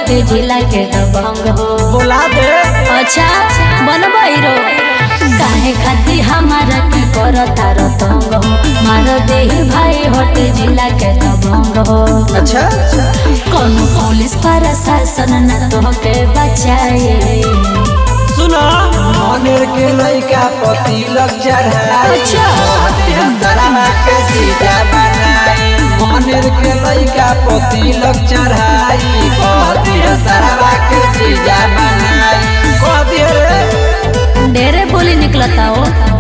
हटे जिला के दबंग हो बोला दे अच्छा बनबई रो काहे खाती हमारा की करता रतंग हो मार दे भाई हटे जिला के दबंग हो अच्छा कौन पुलिस प्रशासन न तो के बचाए सुनो मनेर के लइका पति लग चढ़ाई अच्छा। सरमा के जीजा बनाई मनेर के लइका पति लग चढ़ाई कहती है सरमा के जीजा बनाई कहती है रे ढेरे बोली निकलता हो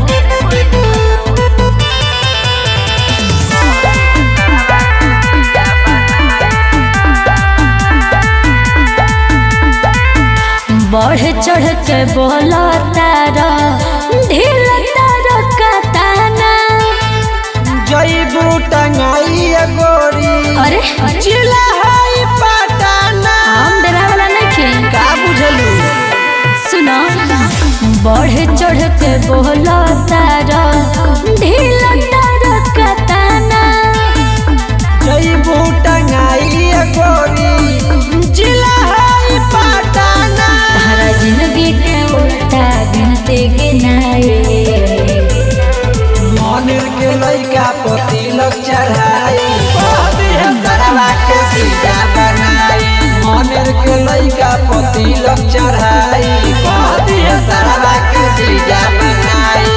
बढ़ चढ़ के बोला तारा ढील तारा कताना जईबू टंगाई गोरी अरे जिला है पटाना हम डरा वाला नहीं का बुझलू सुनो बढ़ चढ़ के बोला तारा ढील तारा कताना जईबू टंगाई गोरी जिला है पटाना तारा जिंदगी के उल्टा गिनते गिनाए मनेर के लइका पति लग चढ़ाई कहती है सरवा के जीजा बनाई मनेर के लइका पति लग चढ़ाई कहती है सरवा के जीजा बनाई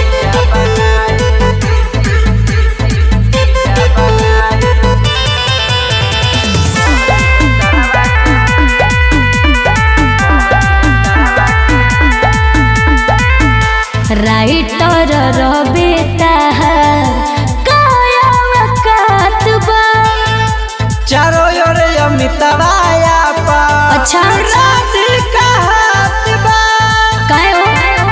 राइटर रबे ताहार काया वकात बा चारो ओर अमितवाया पा अच्छा। राधिका हाथ बा काय हो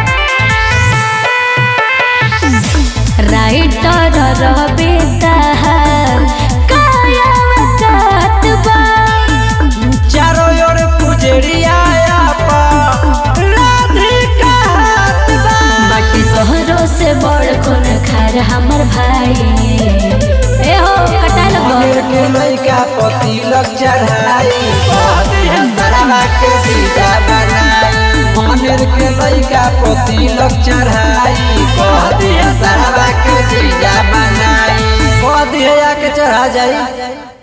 राइटर रबे ताहार काया वकात बा चारो ओर पुजरिया पा राधिका हाथ बा बाटे तोहरो से बड़ कोन खार हमर भाई ए हो कटा मनेर लगो के लइका पति लग चढ़ाई कहती है सरवा के जीजा बनाई मनेर के लइका पति लग चढ़ाई कहती है सरवा के जीजा बनाई कहती है आके चढ़ा जाई